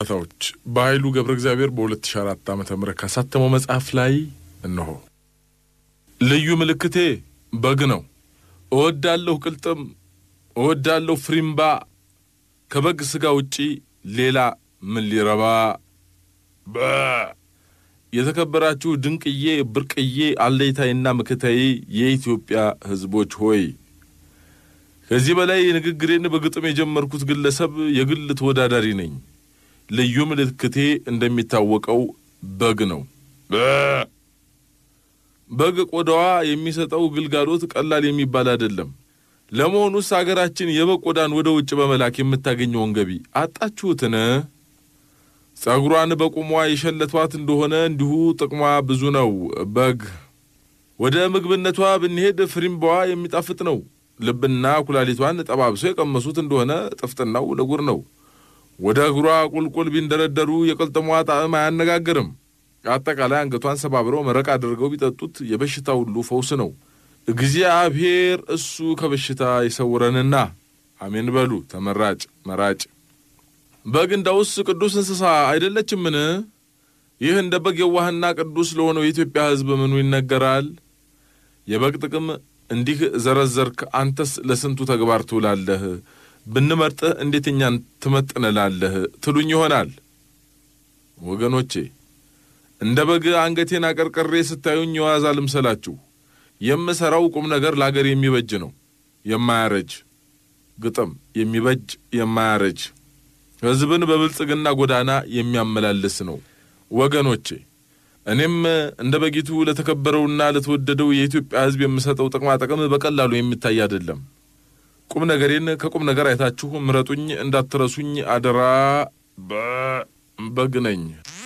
እውነታዎች በኃይሉ ገብረ እግዚአብሔር በ2004 ዓ ም ካሳተመው መጽሐፍ ላይ እነሆ። ልዩ ምልክቴ በግ ነው። እወዳለሁ ቅልጥም፣ እወዳለሁ ፍሪምባ። ከበግ ሥጋ ውጪ ሌላ ምን ሊረባ? በ የተከበራችሁ ድንቅዬ ብርቅዬ አለይታይና ምክታዬ የኢትዮጵያ ሕዝቦች ሆይ ከዚህ በላይ ንግግሬን በግጥም የጀመርኩት ግለሰብ የግል ተወዳዳሪ ነኝ። ልዩ ምልክቴ እንደሚታወቀው በግ ነው። በግ ቆዳዋ የሚሰጠው ግልጋሎት ቀላል የሚባል አይደለም። ለመሆኑስ አገራችን የበግ ቆዳን ወደ ውጭ በመላክ የምታገኘውን ገቢ አጣችሁትን? ጸጉሯን በቁሟ የሸለቷት እንደሆነ እንዲሁ ጥቅሟ ብዙ ነው። በግ ወደ ምግብነቷ ብንሄድ ፍሪምባዋ የሚጣፍጥ ነው። ልብና ኩላሊቷን ጠባብሰው የቀመሱት እንደሆነ ጥፍጥናው ለጉር ነው። ወደ እግሯ ቁልቁል ቢንደረደሩ የቅልጥሟ ጣዕም አያነጋግርም። አጠቃላይ አንገቷን ሰባብረው መረቅ አድርገው ቢጠጡት የበሽታ ሁሉ ፈውስ ነው። እግዚአብሔር እሱ ከበሽታ ይሰውረንና አሜን በሉ። ተመራጭ መራጭ በግ እንዳውስ ቅዱስ እንስሳ አይደለችምን? ይህ እንደ በግ የዋህና ቅዱስ ለሆነው የኢትዮጵያ ሕዝብ ምኑ ይነገራል? የበግ ጥቅም እንዲህ ዘረዘርክ፣ አንተስ ለስንቱ ተግባር ትውላለህ? ብንመርጥህ እንዴት እኛን ትመጥንላለህ ትሉኝ ይሆናል። ወገኖቼ እንደ በግ አንገቴን አቀርቅሬ ስታዩኝ የዋዛ ልምሰላችሁ። የምሠራው ቁም ነገር ለአገር የሚበጅ ነው፣ የማያረጅ ግጥም የሚበጅ የማያረጅ ሕዝብን በብልጽግና ጎዳና የሚያመላልስ ነው። ወገኖቼ እኔም እንደ በጊቱ ለተከበረውና ለተወደደው የኢትዮጵያ ሕዝብ የምሰጠው ጥቅማ ጥቅም በቀላሉ የሚታይ አይደለም። ቁም ነገሬን ከቁም ነገር አይታችሁ ምረጡኝ፣ እንዳትረሱኝ አደራ። በግ ነኝ።